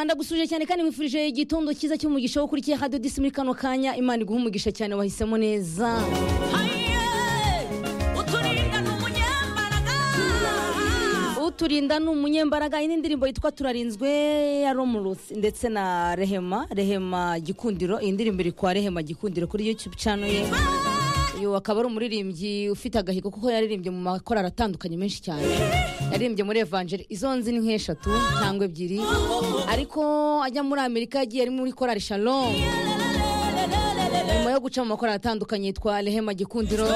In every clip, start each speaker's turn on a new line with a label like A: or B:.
A: ndagusuje cyane kandi mwifurije igitondo cyiza cy'umugisha wo kuri kera dodisi muri kano kanya imana iguha umugisha cyane wahisemo neza uturinda ni umunyembaraga iyi ni indirimbo yitwa turarinzwe ya romurusi ndetse na rehema rehema gikundiro iyi ndirimbo iri kwa rehema gikundiro kuri yutube cano ye uyu akaba ari umuririmbyi ufite agahigo kuko yaririmbye mu makorari atandukanye menshi cyane yaririmbye muri evanjeri izo nzi ni nk'eshatu cyangwa ebyiri ariko ajya muri amerika yagiye ari muri korari shalom nyuma yo guca mu makorari atandukanye yitwa rehema gikundiro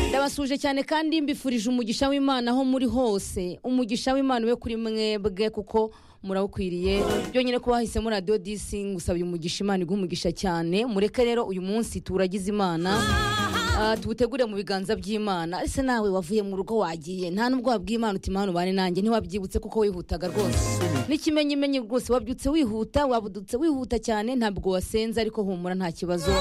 A: ndabasuje cyane kandi mbifurije umugisha w'imana aho muri hose umugisha w'imana ube kuri mwebwe kuko murawukwiriye byonyine kuba wahisemo radiyo disi ngusaba umugisha imana iguha umugisha cyane mureke rero uyu munsi turagize imana Ah, tuwutegure mu biganza by'imana ese nawe wavuye mu rugo wagiye nta nubwo wabwiye imana uti imana ubane nanjye ntiwabyibutse kuko wihutaga rwose n'ikimenyimenyi rwose wabyutse wihuta wabudutse wihuta cyane ntabwo wasenze ariko humura nta kibazo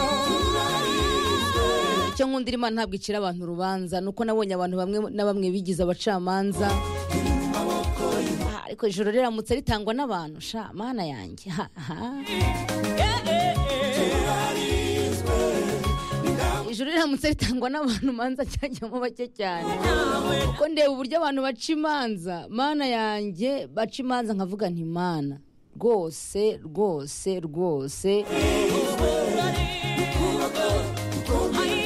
A: icyo nkunda imana ntabwo icira abantu urubanza nuko nabonye abantu bamwe na bamwe bigize abacamanza Ah, ariko ijoro riramutse ritangwa n'abantu sha mana yanjye ha, ha. ijoro riramutse ritangwa n'abantu manza cyajyamo bake cyane kuko ndeba uburyo abantu baca imanza mana yanjye baca imanza nkavuga nti mana rwose rwose rwose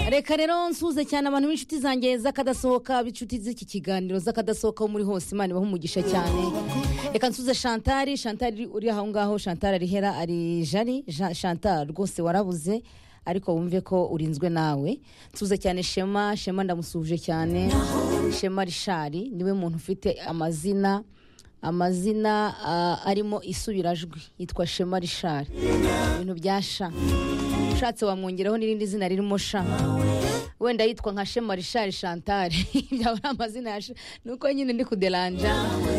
A: reka rero nsuze cyane abantu b'inshuti zanjye z'akadasohoka b'inshuti z'iki kiganiro z'akadasohoka ho muri hose imana ibaha umugisha cyane reka nsuze shantari shantari uri aho ngaho shantari arihera ari jari Ja- shantari rwose warabuze ariko wumve ko urinzwe nawe nsuze cyane shema shema ndamusuhuje cyane shema rishari niwe muntu ufite amazina amazina ah, arimo isubirajwi yitwa shema rishari ibintu bya sha ushatse wamwongeraho n'irindi zina ririmo sha wenda yitwa nka shema rishari shantare byaba ari amazina ya sha nuko nyine ndi kuderanja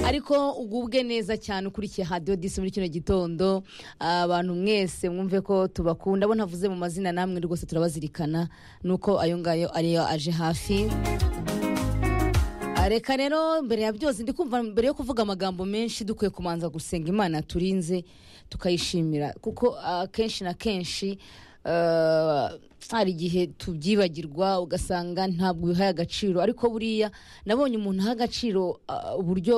A: ariko ugubwe neza cyane ukurikiye hadiyo disi muri kino gitondo Ah, abantu mwese mwumve ko tubakunda abo ntavuze mu mazina namwe rwose turabazirikana nuko ayo ngayo ariyo aje hafi Ah, reka rero mbere ya byose ndi kumva mbere yo kuvuga amagambo menshi dukwiye kumanza gusenga imana turinze tukayishimira kuko ah, kenshi na kenshi ah, hari igihe tubyibagirwa ugasanga ntabwo bihaye agaciro ariko buriya nabonye umuntu aha agaciro ah, uburyo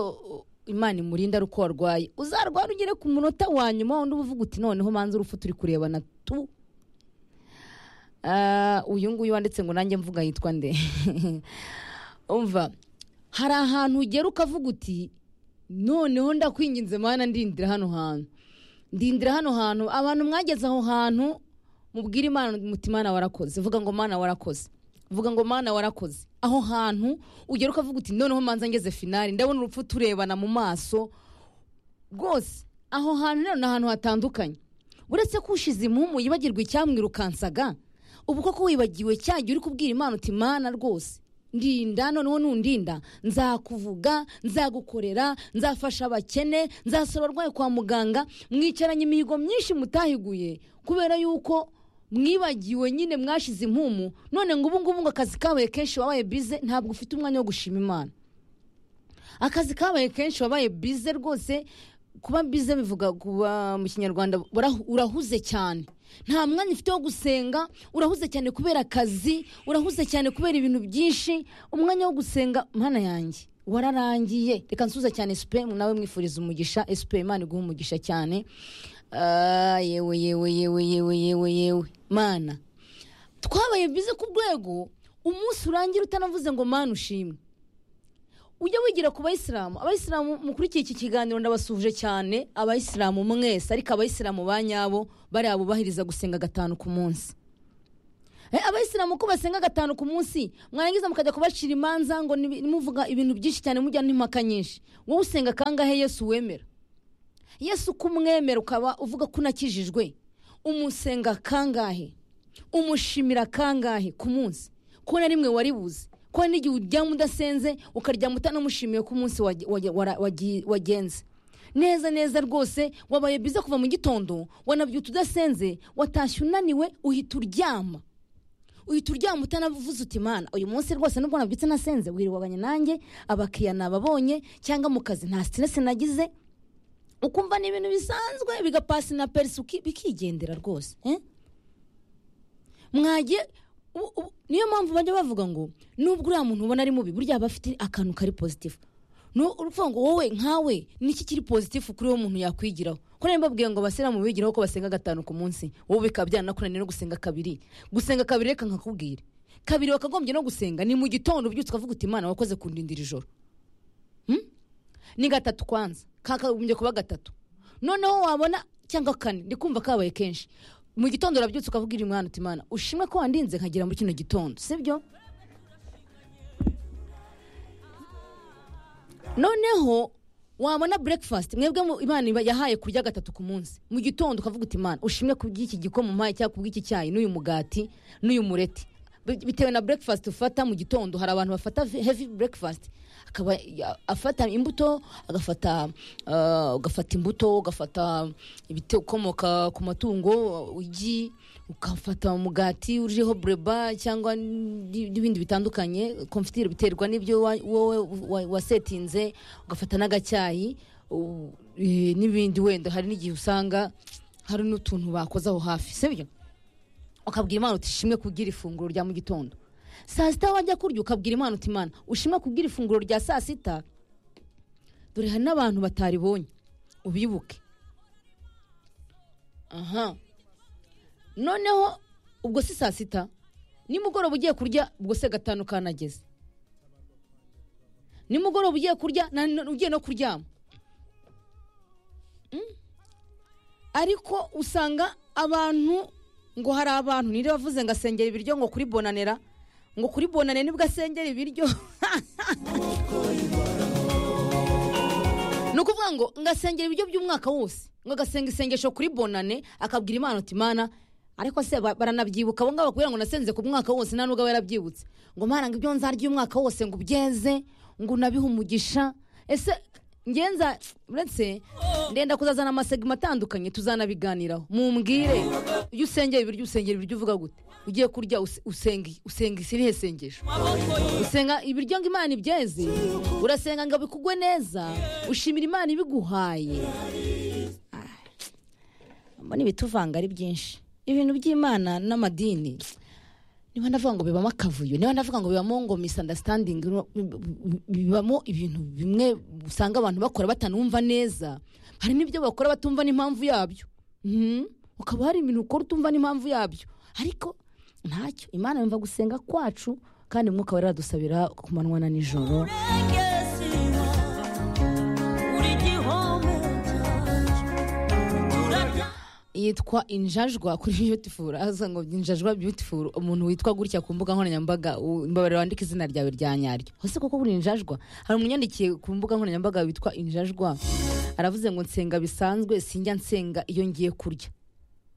A: imana imurinda ari uko warwaye uzarwara ugere ku munota wa nyuma wundi uba uvuga uti noneho manza urupfu turi kurebana tu Ah, uyu nguyu wanditse ngo nanjye mvuga yitwa nde umva hari ahantu ugera ukavuga uti noneho ndakwinginze mana ndindira hano hantu ndindira hano hantu abantu mwageze aho hantu mubwire imana muti mana warakoze vuga ngo mana warakoze vuga ngo mana warakoze aho hantu ugera ukavuga uti noneho manza ngeze finari ndabona urupfu turebana mu maso rwose aho hantu rero ni ahantu hatandukanye uretse ko ushize impumu yibagirwa icyamwirukansaga ubu koko wibagiwe cyagiye uri kubwira imana uti mana rwose ndinda noneho nundinda nzakuvuga nzagukorera nzafasha abakene nzasaba abarwayi kwa muganga mwicaranye imihigo myinshi mutahiguye kubera yuko mwibagiwe nyine mwashize impumu none ngo ubu ngubu ngo akazi kabaye kenshi wabaye bize ntabwo ufite umwanya wo gushima imana akazi kabaye kenshi wabaye bize rwose kuba bize bivuga kuba mu kinyarwanda urahu- urahuze cyane nta mwanya ufite wo gusenga urahuze cyane kubera akazi urahuze cyane kubera ibintu byinshi umwanya wo gusenga mana yanjye wararangiye reka nsuza cyane esipe nawe mwifuriza umugisha esipe imana iguha umugisha cyane Ah, yewe yewe yewe yewe yewe yewe mana twabaye bize ku rwego umunsi urangira utanavuze ngo mana ushimwe ujya wigira ku bayisilamu abayisilamu mukurikiye iki kiganiro ndabasuhuje cyane abayisilamu mwese ariko abayisilamu ba nyabo bariya bubahiriza gusenga gatanu ku munsi Eh, abayisilamu ko basenga gatanu ku munsi mwarangiza mukajya kubacira imanza ngo nibi- nimuvuga ibintu byinshi cyane mujya n'impaka nyinshi wowe usenga kangahe yesu wemera yesu uko umwemera ukaba uvuga ko unakijijwe umusenga kangahe umushimira kangahe ku munsi ko na rimwe waribuze ko n'igihe uryama udasenze ukaryama utanamushimiye ko umunsi wage- wage- wara- wagi- wagenze neza neza rwose wabaye byiza kuva mu gitondo wanabyuta udasenze watashye unaniwe uhita uryama uhita uryama utanavuze uti mana uyu munsi rwose nubwo nabyutse nasenze wirirwabanye nanjye abakiriya nababonye cyangwa mu kazi nta siteresi nagize ukumva ni ibintu bisanzwe bigapasi na perisi uki- bikigendera rwose eh? mwagiye u- u- niyo mpamvu bajya bavuga ngo nubwo uriya muntu ubona ari mubi burya aba afite akantu kari pozitifu uruvuga ngo wowe nkawe niki kiri pozitifu kuri uwo muntu yakwigiraho ko niba mbabwiye ngo abasilamu bigiraho ko basenga gatanu ku munsi wowe bikaba byanakunaniye no gusenga kabiri gusenga kabiri reka nkakubwire kabiri wakagombye no gusenga ni mu gitondo ubyutse ukavuga uti imana wakoze kundindira ijoro ni gatatu kwanza kakagombye kuba gatatu noneho wabona cyangwa kane ndi kumva kabaye kenshi mu gitondo urabyutse ukavuga iri mwana utimana ushimwe ko wandinze nkagera muri kino gitondo sibyo noneho wabona breakfast mwebwe mu- imana iba- yahaye kurya gatatu ku munsi mu gitondo ukavuga uti imana ushimwe ku bw'iki gikoma umpaye cyangwa ku bw'iki cyayi n'uyu mugati n'uyu mureti Bi- bitewe na breakfast ufata mu gitondo hari abantu bafata ve- heavy breakfast akaba ya- afata imbuto agafata ah, ugafata imbuto ugafata ibikomoka ku matungo igi ugafata umugati uriho bureba cyangwa n'indi- n'ibindi bitandukanye konfitire biterwa n'ibyo wa- wowe wa- wasetinze ugafata n'agacyayi u- eh, n'ibindi wenda hari n'igihe usanga hari n'utuntu bakoze aho hafi sibyo ukabwira imana uti ishimwe kubwira ifunguro rya mu gitondo saa sita wajya kurya ukabwira imana uti imana ushimwe kubwira ifunguro rya saa sita dore hari n'abantu bataribonye ubibuke aha noneho ubwo si saa sita nimugoroba ugiye kurya ubwo se gatanu kanageze nimugoroba ugiye kurya na- na- ugiye no kuryama Mm. ariko usanga abantu ngo hari abantu nire bavuze ngo asengera ibiryo ngo kuri bonanera ngo kuri bonane nibwo asengera ibiryo ni ukuvuga ngo ngasengera ibiryo by'umwaka wose ngo agasenga isengesho kuri bonane akabwira imana uti imana ariko se ba- baranabyibuka abo ngabo bakubwira ngo nasenze ku mwaka wose nta n'ubwo aba yarabyibutse ngo mana ngo ibyo nzarya umwaka wose ngo ubyeze ngo unabihe umugisha ese ngenza uretse ndenda kuzazana amasegima atandukanye tuzanabiganiraho mumbwire iyo usengera ibiryo usengera ibiryo uvuga gute ugiye kurya use- usenga usenga isirihe sengesho usenga ibiryo ngo imana ibyeze urasenga ngo bikugwe neza ushimira imana ibiguhaye Ah, mbona ibituvanga ari byinshi ibintu by'imana n'amadini niba ndavuga ngo bibamo akavuyo niba ndavuga ngo bibamo ngo misunderstanding no- bibamo ibintu bimwe usanga abantu bakora batanumva neza hari n'ibyo bakora batumva n'impamvu yabyo Mhm. ukaba hari ibintu ukora utumva n'impamvu yabyo ariko ntacyo imana yumva gusenga kwacu kandi umwuka wera aradusabira ku manywa na nijoro yitwa injajwa kuri beautiful aza ngo injajwa beautiful umuntu witwa gutya ku mbuga nkoranyambaga u- mbabarira wandike izina ryawe rya nyaryo hose koko buri injajwa hari umunyandikiye ku mbuga nkoranyambaga witwa injajwa aravuze ngo nsenga bisanzwe sinjya nsenga iyo ngiye kurya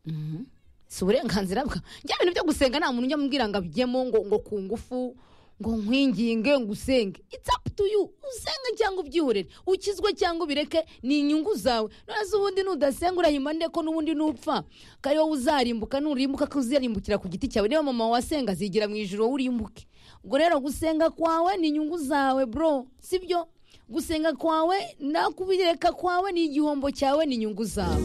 A: Mhm. si uburenganzira bwa njya bintu byo gusenga nta muntu ujya mubwira ngo abijyemo ngo ngo ku ngufu ngo nkwinginge ngo usenge it's up to you usenge cyangwa ubyihorere ukizwe cyangwa ubireke ni inyungu zawe noneho ubundi nudasenga urahimba nde ko n'ubundi nupfa kandi wowe uzarimbuka nurimbuka ko uzarimbukira ku giti cyawe niba mama wasenga azigira mu ijoro wowe urimbuke ubwo rero gusenga kwawe ni inyungu zawe bro sibyo gusenga kwawe nakubireka kwawe ni igihombo cyawe ni inyungu zawe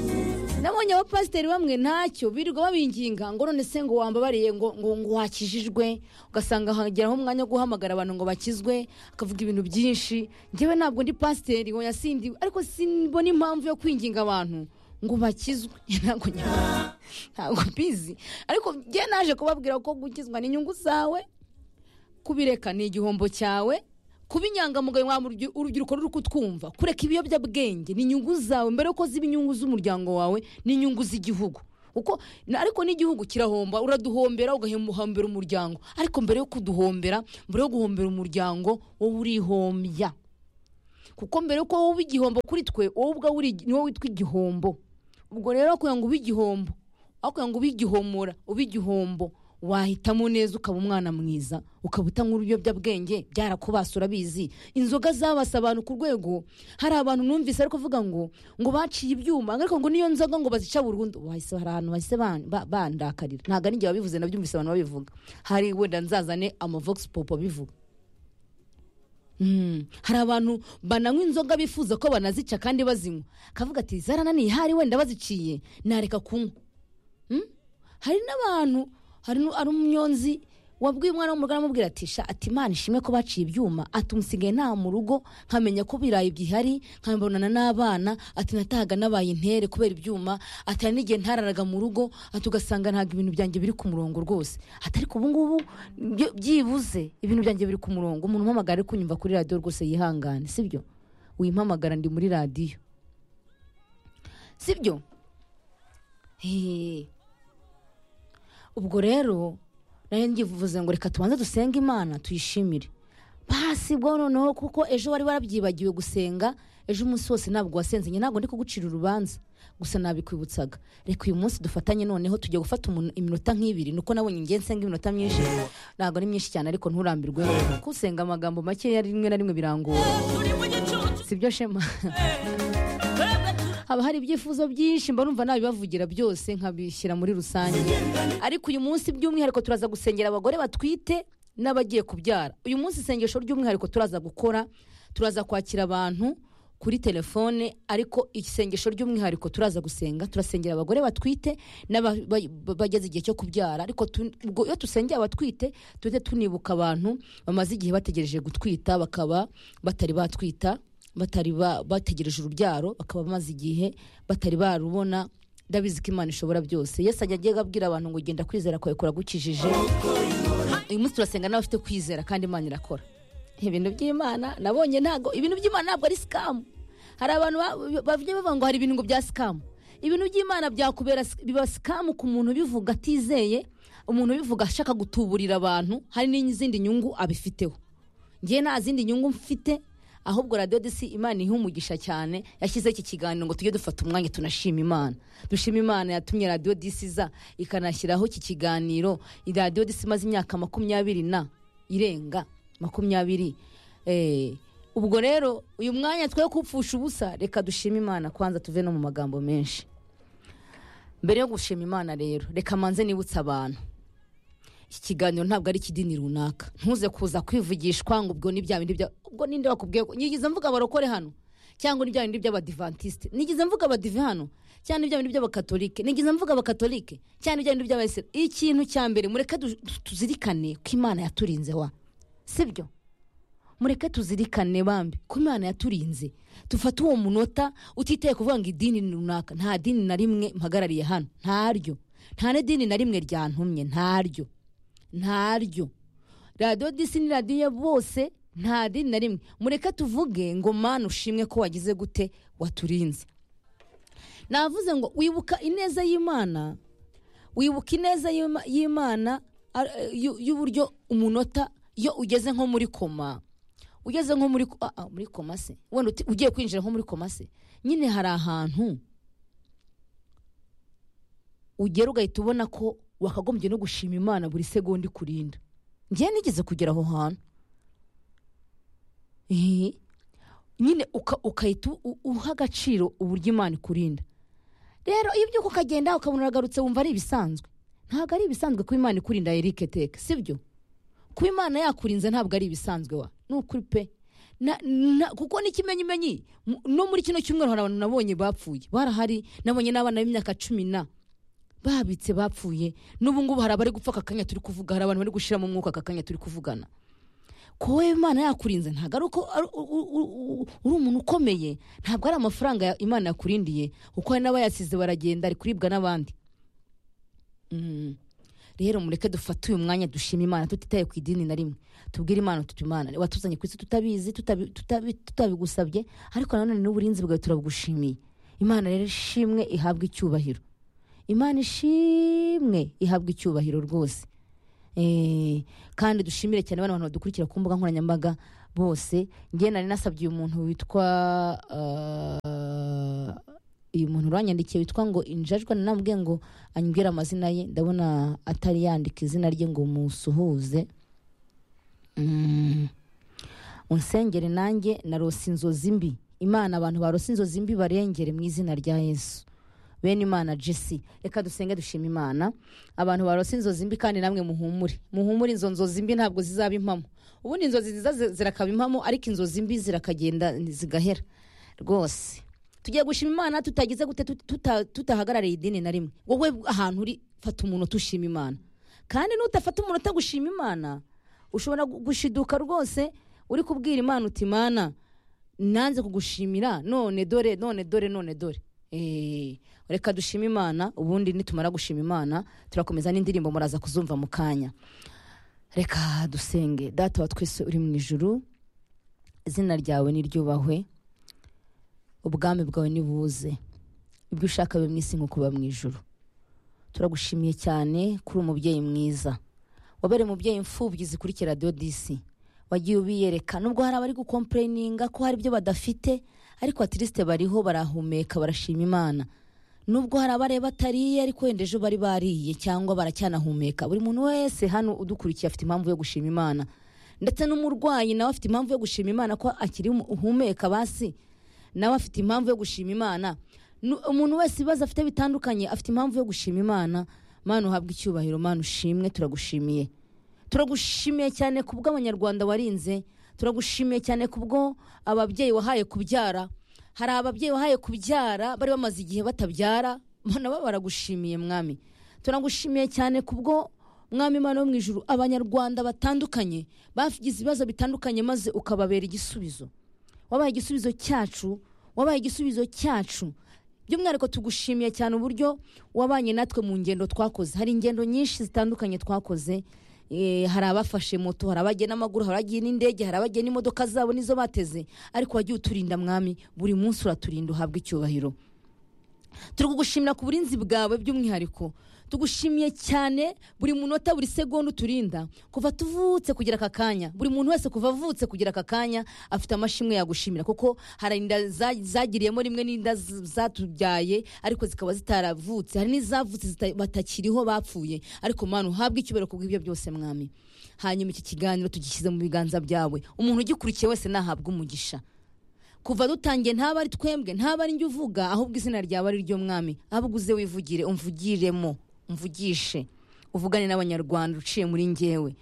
A: nabonye abapasiteri bamwe ntacyo birirwa babinginga ngo none se ngo wambabariye ngo ngo ngo wakijijwe ugasanga hageraho umwanya wo guhamagara abantu ngo bakizwe akavuga ibintu byinshi njyewe ntabwo ndi pasiteri oya sindi ariko simbona impamvu yo kwinginga abantu ngo bakizwe ntabwo njya- ntabwo mbizi ariko njye naje kubabwira ko gukizwa ni inyungu zawe kubireka ni igihombo cyawe kuba inyangamugayo wa murubyi- urubyiruko ruri kutwumva kureka ibiyobyabwenge ni inyungu zawe mbere yuko ziba inyungu z'umuryango wawe n'inyungu z'igihugu uko na- ariko n'igihugu kirahomba uraduhombera ugahombera umuryango ariko mbere yo kuduhombera mbere yo guhombera umuryango wowe urihombya kuko mbere yuko wowe uba igihombo kuri twe wowe ubwawe uri- ni wowe witwa igihombo ubwo rero kugira ngo ube igihombo aho kugira ngo ube igihomora ube igihombo wahitamo neza ukaba umwana mwiza ukaba utanywa ibiyobyabwenge byarakubase urabizi inzoga zabase abantu ku rwego hari abantu numvise ariko kuvuga ngo ngo baciye ibyuma ariko ngo niyo nzoga ngo bazica burundu bahise hari ahantu bahise ban- ba- bandakarira ntabwo ari njye wabivuze nabyumvise abantu babivuga hari wenda nzazane amavox popo abivuga Mm. hari abantu bananywa inzoga bifuza ko banazica kandi bazinywa akavuga ati zarananiye hari wenda baziciye nareka kunywa Mm? hari n'abantu hari nu- hari umunyonzi wabwiye umwana w'umugore amubwira ati sha ati imana ishimwe ko baciye ibyuma ati umusigaye nta mu rugo nkamenya ko ibirayi bihari nkabonana n'abana ati natahaga nabaye intere kubera ibyuma ati hari n'igihe ntararaga mu rugo ati ugasanga ntabwo ibintu byanjye biri ku murongo rwose ati ariko ubu ngubu byo- byibuze ibintu byanjye biri ku murongo umuntu umpamagara ari kunyumva kuri radiyo rwose yihangane sibyo wimpamagara ndi muri radiyo sibyo Hehe. ubwo rero nari ngivuze ngo reka tubanze dusenge imana tuyishimire basigwa noneho kuko ejo wari warabyibagiwe gusenga ejo umunsi wose ntabwo wasenze njye ntabwo ndi kugucira urubanza gusa nabikwibutsaga reka uyu munsi dufatanye noneho tujya gufata umuntu- iminota nk'ibiri nuko nabonye ngiye nsenga iminota myinshi ntabwo ari myinshi cyane ariko nturambirwe kusenga amagambo makeya rimwe na rimwe birangora sibyo shema haba hari ibyifuzo byinshi mba numva nabibavugira byose nkabishyira muri rusange ariko uyu munsi by'umwihariko turaza gusengera abagore batwite n'abagiye kubyara uyu munsi isengesho ry'umwihariko turaza gukora turaza kwakira abantu kuri telefone ariko isengesho ry'umwihariko turaza gusenga turasengera abagore batwite n'aba- ba- ba- bageze igihe cyo kubyara ariko tu- ubwo iyo dusengeye abatwite tujye tunibuka abantu bamaze igihe bategereje gutwita bakaba batari batwita batari ba- bategereje urubyaro bakaba bamaze igihe batari barubona ndabizi ko imana ishobora byose yesu ajya agenda abwira abantu ngo genda kwizera kwawe kuragukijije uyu munsi turasenga n'abafite kwizera kandi imana irakora ibintu by'imana nabonye ntabwo ibintu by'imana ntabwo ari sikamu hari abantu ba- ba- bajya bavuga ngo hari ibintu ngo bya sikamu ibintu by'imana byakubera sik- biba sikamu ku muntu ubivuga atizeye umuntu ubivuga ashaka gutuburira abantu hari n'izindi nyungu abifiteho ngewe nta zindi nyungu mfite ahubwo radiyo disi imana ihe umugisha cyane yashyizeho iki kiganiro ngo tujye dufata umwanya tunashima imana dushima imana yatumye radiyo disi iza ikanashyiraho iki kiganiro Iyi radiyo disi imaze imyaka makumyabiri na irenga makumyabiri Eh, ubwo rero uyu mwanya twe kupfusha ubusa reka dushime imana kwanza tuve no mu magambo menshi mbere yo gushima imana rero reka manze nibutse abantu iki kiganiro ntabwo ari ikidini runaka ntuze kuza kwivugishwa ngo ubwo ni bya bindi bya ubwo ninde wakubwiye ko nyigize mvuga abarokore hano cyangwa ni bya bindi by'abadivantisite nigize mvuga abadive hano cyangwa ni bya bindi by'abakatolike nigize mvuga abakatolike cyangwa ni bya bindi by'abayisilamu ikintu cya mbere mureke du- du- tuzirikane ko imana yaturinze wa sibyo mureke tuzirikane bambi ko imana yaturinze dufate uwo munota utitaye kuvuga ngo idini ni runaka nta dini na rimwe mpagarariye hano ntaryo nta n'idini na rimwe ryantumye ntaryo ntaryo radiyo disi ni radiyo ya bose nta dini na rimwe mureke tuvuge ngo mana ushimwe ko wagize gute waturinze navuze ngo wibuka ineza y'imana wibuka ineza y'Ima- y'imana ar- y'u- y'uburyo umunota iyo ugeze nko muri koma ugeze nko muri ah, ah, muri koma se wenda uti- ugiye kwinjira nko muri koma se nyine hari ahantu ugera ugahita ubona ko wakagombye no gushima imana buri segonda ikurinda ngewe nigeze kugera aho hantu Ehe. nyine uka- ukahita u- uha agaciro uburyo imana ikurinda rero iyo ubyuka ukagenda ukabona uragarutse wumva ari ibisanzwe ntabwo ari ibisanzwe ko imana ikurinda erike teka sibyo kuba imana yakurinze ntabwo ari ibisanzwe wa ni ukuri pe Na- na- kuko n'ikimenyimenyi mu- no muri kino cyumweru hari abantu nabonye bapfuye barahari nabonye n'abana b'imyaka cumi na babitse bapfuye n'ubu ngubu hari abari gupfa aka kanya turi kuvuga hari abantu bari gushyira mu mwuka aka kanya turi kuvugana ko wowe imana yakurinze ntabwo ari uko ari- u- u- u- u- uri umuntu ukomeye ntabwo ari amafaranga ya- imana yakurindiye kuko hari n'abayasize baragenda ari kuribwa n'abandi Mm. rero mureke dufate uyu mwanya dushima imana tutitaye ku idini na rimwe tubwire imana tuti imana watuzanye ku isi tutabizi tutabi- tutabi- tutabigusabye ariko nanone n'uburinzi bwawe turabugushimiye imana rero ishimwe ihabwe icyubahiro imana ishimwe ihabwa icyubahiro rwose Eh, kandi dushimire cyane bano bantu badukurikira ku mbuga nkoranyambaga bose ngewe nari nasabye uyu muntu witwa ah, uyu muntu uranyandikiye witwa ngo injajwa nanamubwiye ngo anyibwire amazina ye ndabona atari yandika izina rye ngo musuhuze Mm. unsengere nanjye narose inzozi mbi imana abantu barose inzozi mbi barengere mu izina rya yesu bene imana jesi reka dusenge dushima imana abantu barose inzozi mbi kandi namwe muhumure muhumure izo nzozi mbi ntabwo zizaba impamo ubundi inzozi nziza zi- zirakaba impamo ariko inzozi mbi zirakagenda zigahera rwose tugiye gushima imana tutagize gute tut- tuta- tutahagarariye idini na rimwe wowe ahantu uri fata umunota ushima imana kandi nutafata umunota gushima imana ushobora gu- gushiduka rwose uri kubwira imana uti imana nanze kugushimira none dore none dore none dore Eh, reka dushime imana ubundi nitumara gushima imana turakomeza n'indirimbo muraza kuzumva mu kanya reka dusenge data wa twese uri mu ijuru izina ryawe niryubahwe ubwami bwawe nibuze ibyo ushaka bibe mu isi nko kuba mu ijuru turagushimiye cyane kuri umubyeyi mwiza wabereye umubyeyi imfubyi zikurikira radiyo disi wagiye ubiyereka nubwo hari abari gukompureyininga ko hari ibyo badafite ariko atirisite bariho barahumeka barashima imana nubwo hari abareba batariye ariko wenda ejo bari bariye cyangwa baracyanahumeka buri muntu wese hano udukurikiye afite impamvu yo gushima imana ndetse n'umurwayi nawe afite impamvu yo gushima imana ko akiri uhumeka basi nawe afite impamvu yo gushima imana Nu- umuntu wese ibibazo afite bitandukanye afite impamvu yo gushima imana mana uhabwe icyubahiro mana ushimwe turagushimiye turagushimiye cyane ku bw'abanyarwanda warinze turagushimiye cyane ku bwo ababyeyi wahaye kubyara hari ababyeyi wahaye kubyara bari bamaze igihe batabyara nabo baragushimiye mwami turagushimiye cyane ku bwo mwami imana wo mu ijuru abanyarwanda batandukanye bagize ibibazo bitandukanye maze ukababera igisubizo wabaye igisubizo cyacu wabaye igisubizo cyacu by'umwihariko tugushimiye cyane uburyo wabanye natwe mu ngendo twakoze hari ingendo nyinshi zitandukanye twakoze Eh, hari abafashe moto hari abagiye n'amaguru hari abagiye n'indege hari abagiye n'imodoka zabo nizo bateze ariko wagiye uturinda mwami buri munsi uraturinda uhabwa icyubahiro turi kugushimira ku burinzi bwawe by'umwihariko tugushimiye cyane buri munota buri segonda uturinda kuva tuvutse kugira aka kanya buri muntu wese kuva avutse kugira aka kanya afite amashimwe yagushimira kuko hari inda za- zagiriyemo rimwe n'inda z- zatubyaye ariko zikaba zitaravutse hari n'izavutse zita- batakiriho bapfuye ariko mana uhabwe icyubahiro ku bw'ibyo byose mwami hanyuma iki kiganiro tugishyize mu biganza byawe umuntu ugikurikiye wese nahabwe umugisha kuva dutangiye ntaba ari twembwe ntaba ari njye uvuga ahubwo izina ryawe ari ryo mwami ahubwo uze wivugire umvugiremo umvugishe uvugane n'abanyarwanda uciye muri ngewe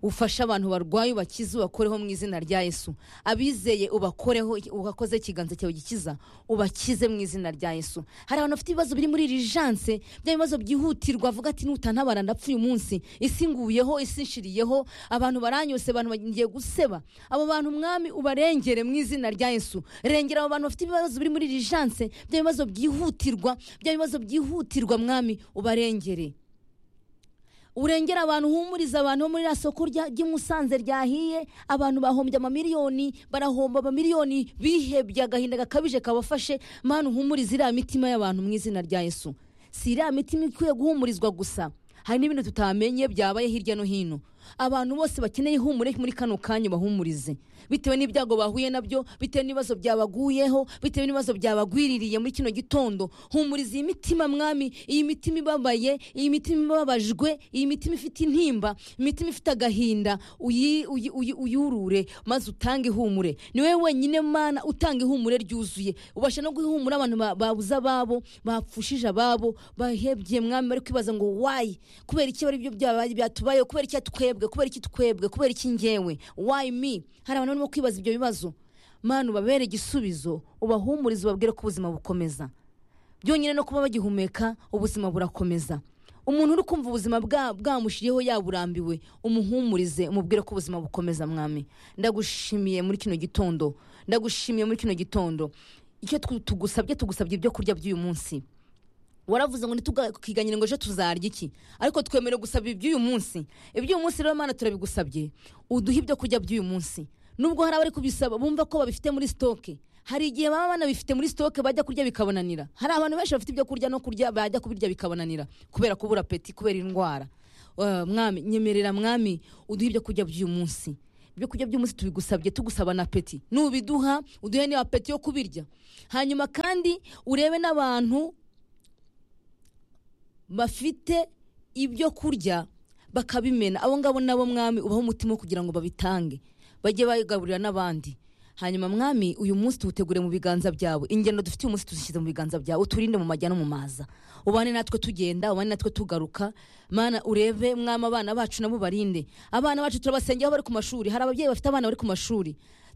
A: ufashe abantu barwaye ubakize ubakoreho mu izina rya yesu abizeye ubakoreho ugakoze ikiganza cyawe gikiza ubakize mu izina rya yesu hari abantu bafite ibibazo biri muri rijanse bya bibazo byihutirwa avuga ati nutantabara ndapfuye umunsi isi nguyeho isi nshiriyeho abantu baranyose abantu bagiye guseba abo bantu mwami ubarengere mu izina rya yesu rengera abo bantu bafite ibibazo biri muri rijanse bya bibazo byihutirwa bya bibazo byihutirwa mwami ubarengere urengera abantu uhumuriza abantu bo muri iriya soko rya- ry'i Musanze ryahiye abantu bahombye amamiliyoni barahomba amamiliyoni bihebye agahinda gakabije kabafashe mana uhumuriza iriya mitima y'abantu mu izina rya yesu si iriya mitima ikwiye guhumurizwa gusa hari n'ibintu tutamenye byabaye hirya no hino abantu bose bakeneye ihumure muri kano kanya bahumurize bitewe n'ibyago bahuye nabyo bitewe n'ibibazo byabaguyeho bitewe n'ibibazo byabagwiririye muri kino gitondo humuriza iyi mitima mwami iyi mitima ibabaye iyi mitima ibabajwe iyi mitima ifite intimba imitima ifite agahinda uyi- uyi- uyi- uyurure maze utange ihumure ni wowe wenyine mana utanga ihumure ryuzuye ubasha no guhumura abantu ba- babuze ababo bapfushije ababo bahebye mwami bari kwibaza ngo wayi kubera iki bari byo byabaye byatubayeho kubera iki twebwe kubera iki twebwe kubera iki ngewe wayi mi hari abantu barimo kwibaza ibyo bibazo mana ubabere igisubizo ubahumurize ubabwire ko ubuzima bukomeza byonyine no kuba bagihumeka ubuzima burakomeza umuntu uri kumva ubuzima bwa- bwamushiriyeho yaburambiwe umuhumurize umubwire ko ubuzima bukomeza mwami ndagushimiye muri kino gitondo ndagushimiye muri kino gitondo icyo tu- tugusabye tugusabye ibyo kurya by'uyu munsi waravuze ngo ntitugakiganyire ngo ejo tuzarya iki ariko twemerewe gusaba iby'uyu munsi iby'uyu munsi rero mana turabigusabye uduhe ibyo kurya by'uyu munsi nubwo hari abari kubisaba bumva ko babifite muri sitoke hari igihe baba banabifite muri sitoke bajya kurya bikabonanira hari abantu benshi bafite ibyo kurya no kurya bajya kubirya bikabonanira kubera kubura peti kubera indwara Eh, mwami nyemerera mwami uduhe ibyo kurya by'uyu munsi ibyo kurya by'umunsi tubigusabye tugusaba na peti nubiduha uduhe niba peti yo kubirya hanyuma kandi urebe n'abantu bafite ibyo kurya bakabimena abo ngabo nabo mwami ubaho umutima wo kugira ngo babitange bajye bayigaburira n'abandi hanyuma mwami uyu munsi tuwutegure mu biganza byawe ingendo dufite uyu munsi tuzishyize mu biganza byawe uturinde mu majya no mu maza ubane natwe tugenda ubane natwe tugaruka mana urebe mwami abana bacu nabo barinde abana bacu turabasengera aho bari ku mashuri hari ababyeyi bafite abana bari ku mashuri